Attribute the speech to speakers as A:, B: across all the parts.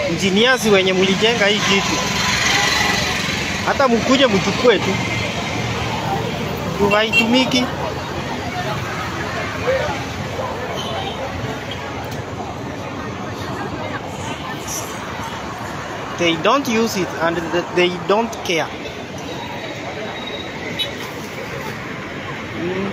A: engineers wenye mlijenga hii kitu, hata mkuje mchukue tu, juu haitumiki. They don't use it and th- they don't care. Mm.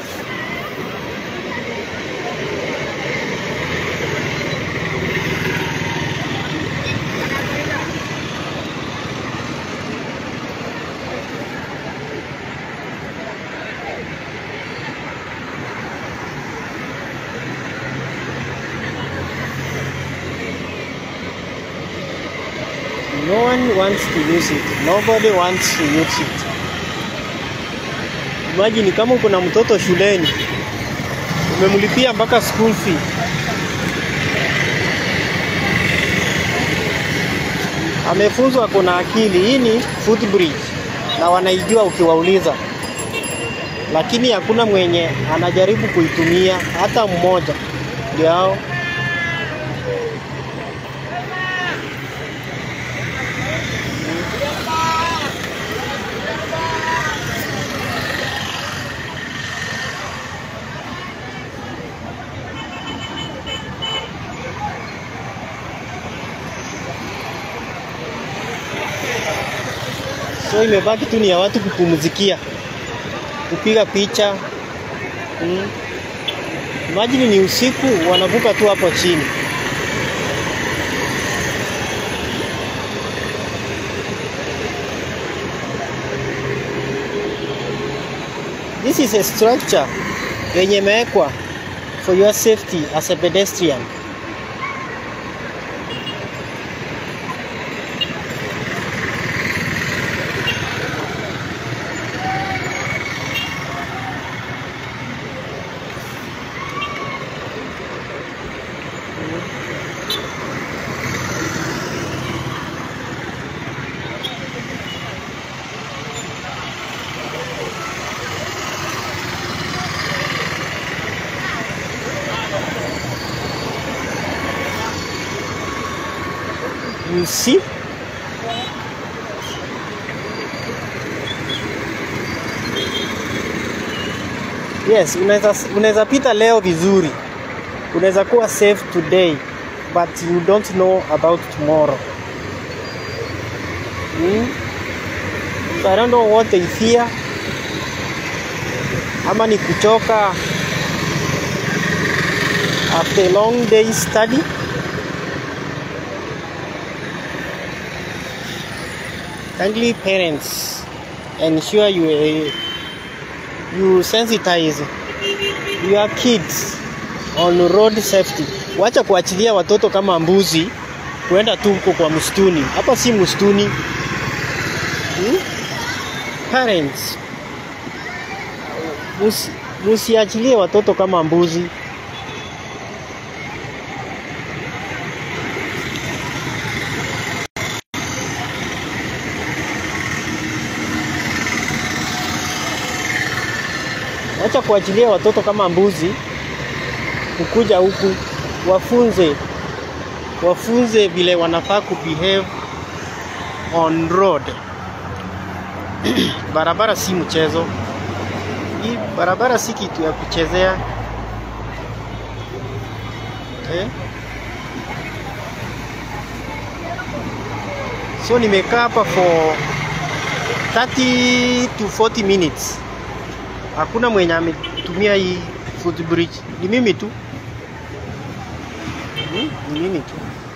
A: No one wants to use it. Nobody wants to use it. Imagine kama uko na mtoto shuleni umemlipia mpaka school fee, amefunzwa, kuna akili. Hii ni footbridge na wanaijua ukiwauliza, lakini hakuna mwenye anajaribu kuitumia hata mmoja. Ndio hao so imebaki tu ni ya watu kupumzikia, kupiga picha mm. Imagine ni usiku wanavuka tu hapo chini. This is a structure yenye imewekwa for your safety as a pedestrian. You see? Yes, unaweza unaweza pita leo vizuri, unaweza kuwa safe today but you don't know about tomorrow. Hmm? So I don't know what they fear, ama ni kuchoka after a long day study. Kindly parents, ensure you uh, you sensitize your kids on road safety. Wacha kuachilia watoto kama mbuzi kuenda tu huko kwa msituni. Hapa si msituni. Hmm? Parents, musi, musiachilie watoto kama mbuzi. Wacha kuachilia watoto kama mbuzi kukuja huku, wafunze wafunze vile wanafaa kubehave on road. barabara si mchezo, hii barabara si kitu ya kuchezea eh? So nimekaa hapa for 30 to 40 minutes hakuna mwenye ametumia hii footbridge, ni mimi tu hmm? Ni mimi tu.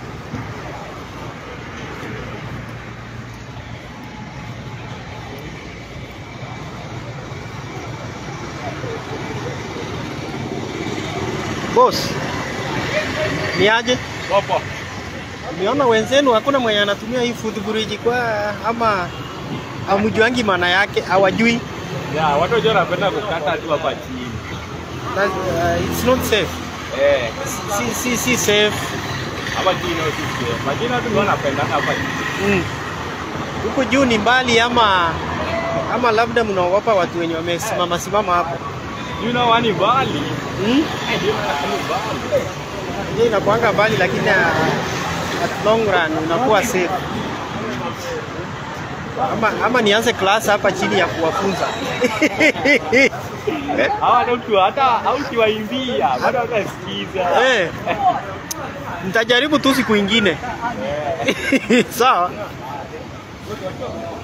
A: Boss, ni aje?
B: Popo.
A: Niona wenzenu hakuna mwenye anatumia hii footbridge kwa ama hamjuangi maana yake, hawajui.
B: Ya, watu wengi wanapenda kukata tu hapa chini.
A: That's, uh, it's not safe.
B: Eh,
A: Si, si, si safe.
B: hapa chini ndio sisi. Lakini watu wengi wanapenda hapa chini.
A: Mm. Huku juu ni mbali ama ama labda mnaogopa watu wenye wamesimama simama hapo.
B: You know wani bali.
A: Mm?
B: Eh, ndio wani bali.
A: Hiyo inakuanga mbali lakini ah, at long run unakuwa safe. Ama, ama nianze class hapa chini ya kuwafunza
B: Hawa hata ukiwa hata au ukiwaimbia bado watasikiza.
A: Eh. Nitajaribu tu siku ingine. Sawa.